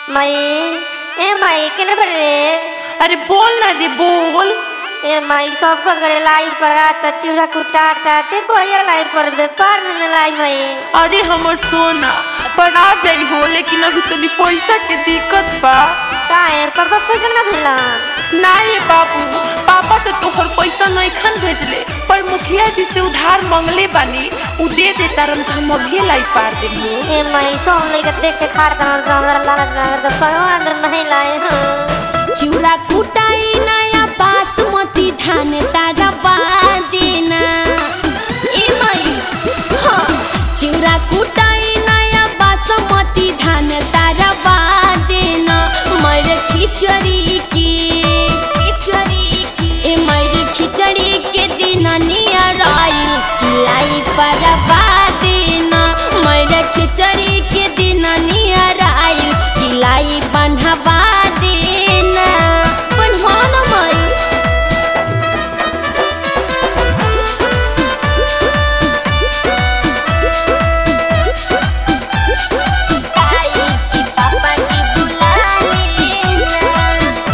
माई ए माई केने पर रे अरे बोल ना रे बोल ए माई सब कुछ करे लाइट पर आता चूड़ा कुटाता ते कोई लाइट पर बे पार न लाई माई अरे हमर सोना पर आ जाई हो लेकिन अभी तनी पैसा के दिक्कत बा काहे पापा पैसा ना भेला ना ये बाबू पापा तो तोहर पैसा नइखन भेजले पर मुखिया जी से उधार मंगले बानी उ दे दे तारन त हम अभी लाई पार देबो ए माई सो हम लेके देख के खार कर तो हमरा लालच लगा तो भगवान नहीं लाए हाँ। चिउरा कुटाई नया बासमती धान तारा बादेना ए माई हाँ चिउरा कुटाई नया बासमती धान तारा बादेना मर खिचड़ी के खिचड़ी के ए मर खिचड़ी के दिन नियर आइल किलाई पर बादेना मर खिचड़ी के दिन नियर आइल किलाई बन्हवा देना बनवा न माई ताई की पापा की बुला लेना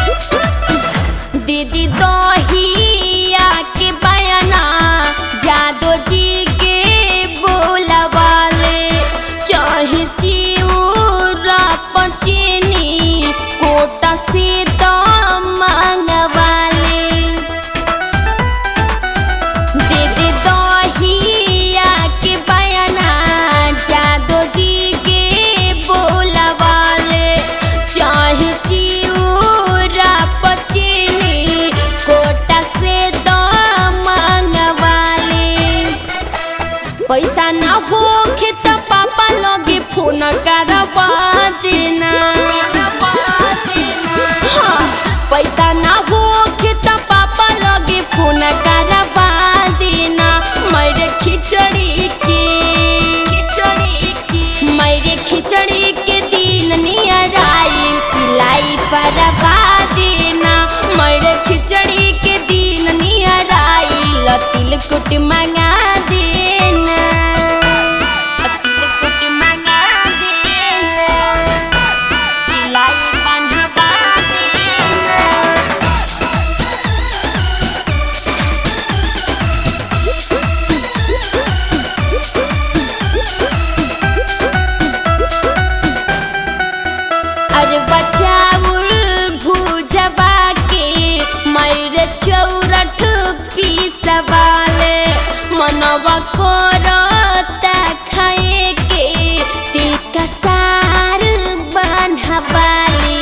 दीदी दहिया के बयाना जादो जी के बोलवाले चाहे चिउरा पचीनी कोटा से तो मंगवाले दीदी दहिया के बयाना जादो जी के बोलवाले चाहे चिउरा पचीनी कोटा से तो मंगवाले पैसा ना होखे त पापा लगे फोन करवा देना हाँ, पैसा ना होखे त पापा लगे फोन करवा देना मेरे खिचड़ी के खिचड़ी के मेरे खिचड़ी के दिन नियर आई पिलाई परवा देना मेरे खिचड़ी के दिन नियर आई लतिल कुट मंगा देना लतिल कुट मंगा देना पिलाई बंधवा देना अरे बचाउल भूजबा के मैर चौरठ पीसवाले मनवा करता खाए के टिका सार बन्हवाले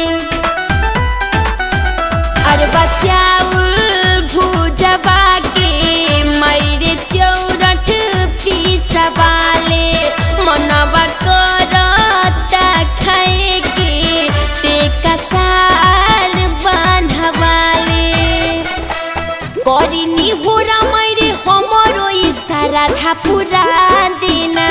अरे बचाउल भूजबा के मैरे चौरठ पीसवाले मनवा करता खाए के टेका सार बन्हवाले करिनी होरा मैरे हमरो इशारा था पूरा देना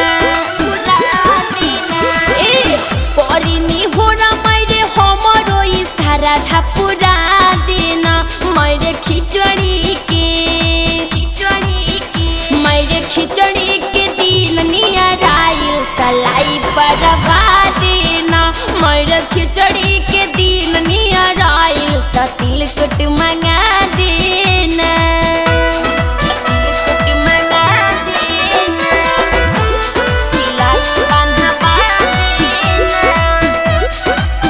ए करिनी होरा मैरे हमरो इशारा था पूरा देना मैरे खिचड़ी के खिचड़ी के मैरे खिचड़ी के दिन नियर आइल कलाई परवा देना मैरे खिचड़ी के दिन नियर आइल त तिलकुट मंगा देना तिलकुट मंगा देना तिलक बंधवा देना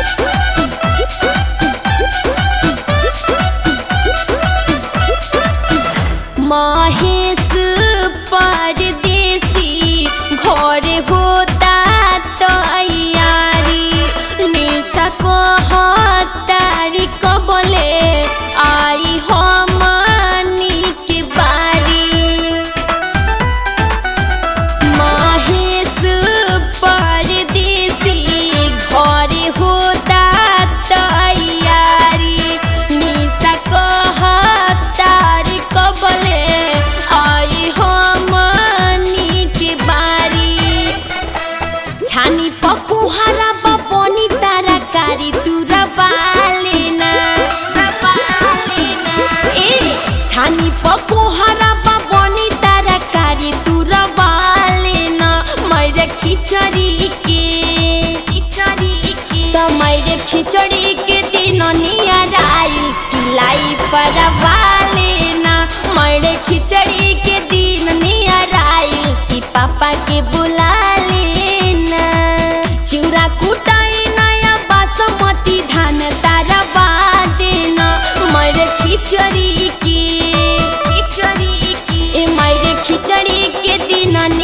महेश परदेसी घर होता तैयारी निशा को हतारी कबले आई हमनी के बारी महेश परदेसी घर होता तैयारी निशा कहतार कबले आई हमनी के बारी छानी पकुहारा बपनी तारा कारी तुरा बालेना ए छानी पकुहारा बपनी तारा कारी तुरा बालेना मैरे खिचड़ी के खिचड़ी के परवा लेना मरे खिचड़ी के दिन नियर आइल कि पापा के बुला लेना चिउरा कुटाई नया बासमती धान तारा देना मरे खिचड़ी के खिचड़ी के ए मरे खिचड़ी के दिन